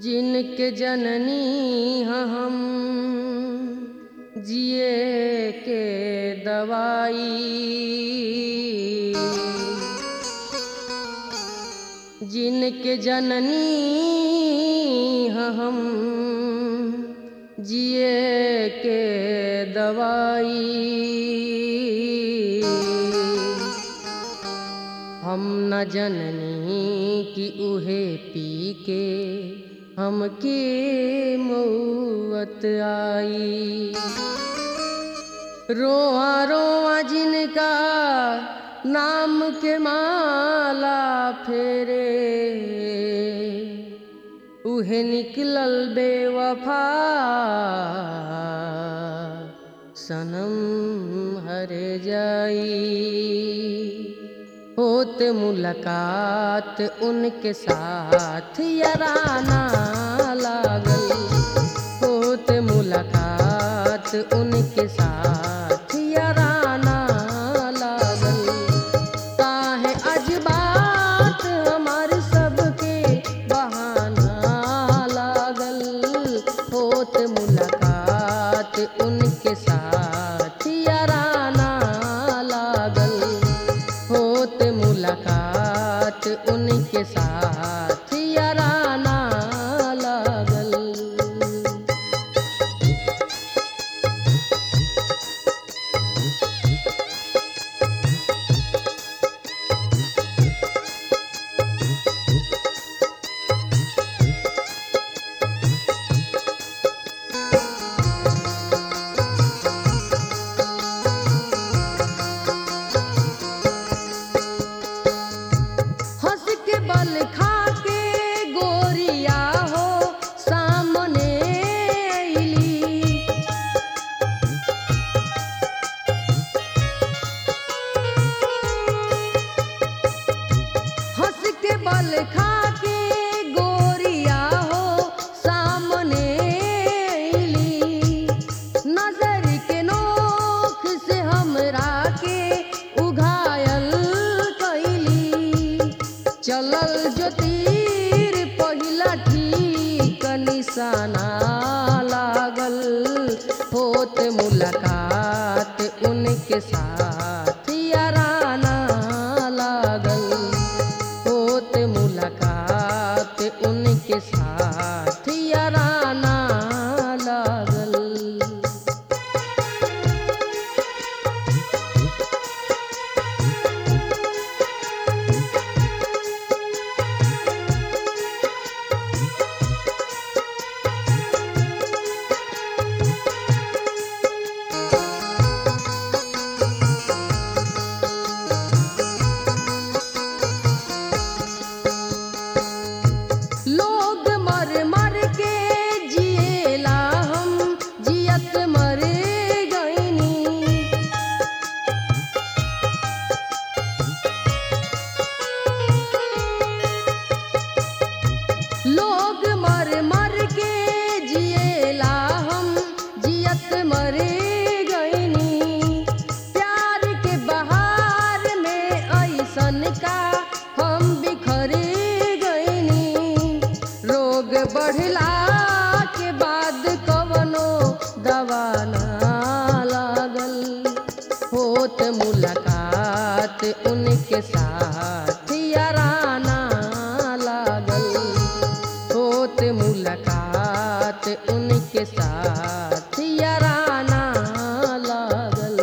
जिनके जननी हैं हम जिए के दवाई जिनके जननी हैं हम जिए के दवाई हम न जननी कि उहे पी के हमके मौत आई रोआ रोआ जिनका नाम के माला फेरे उहे निकलल बेवफा सनम हरे जाई होत मुलाकात उनके साथ यराना लागल होत मुलाकात उनके साथ यराना लागल काहे अजबात हमार सबके बहाना लागल होत मुलाकात उनके साथ यराना लागल होत मुलाकात उनके साथ यराना लागल हंस के बल खा के गोरिया हो सामने अइली हंस के बल खा के गोरिया हो सामने अइली नजर के नोख से हमरा के उघायल कैली चलल जो तीर पहिला ठीक निशाना लागल होत मुलाकात उनके साथ याराना लागल होत मुलाकात उनके साथ याराना लागल लोग मर मर के जिएला हम जियत मर गईनी लोग मर मर के जिएला हम जियत मर गईनी प्यार के बहार में ऐसन का हम बिखर गईनी रोग बढ़ला के बाद कवनो दवा ना लागल होत मुलाकात उनके साथ याराना लागल होत मुलाकात उनके साथ याराना लागल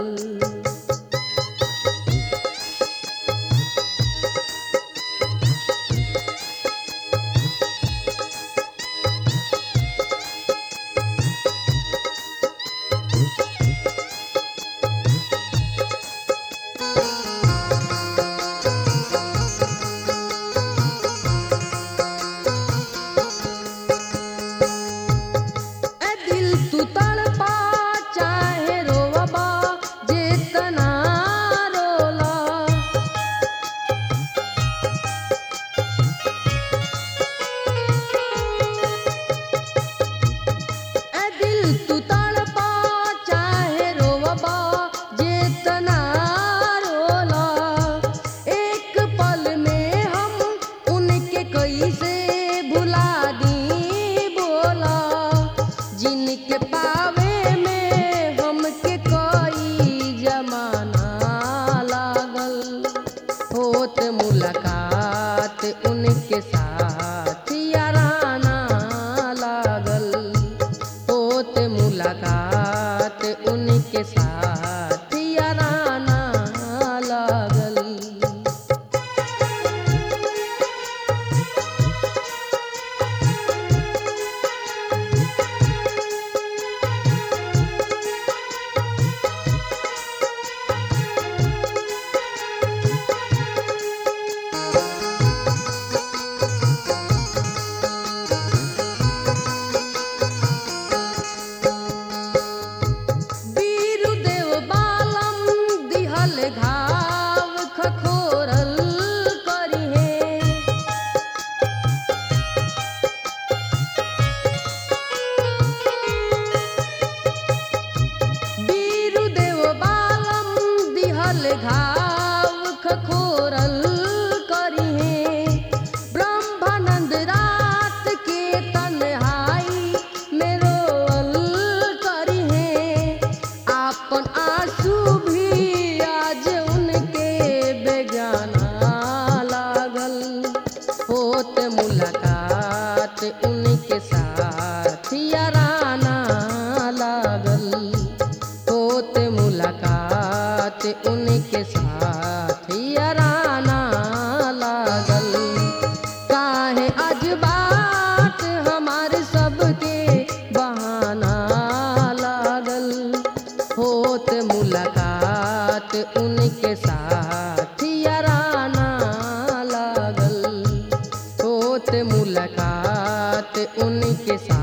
घाव खखोरल करिहे ब्रह्मानंद रात के तन्हाई में रोअल करिहे आपन आंसू भी आज उनके बेगाना लागल होत मुलाकात उनके साथ याराना लागल होत मुलाकात उनके साथ याराना लागल काहे आज बात हमार सबके बहाना लागल होत मुलाकात उनके साथ याराना लागल होत मुलाकात उनके साथ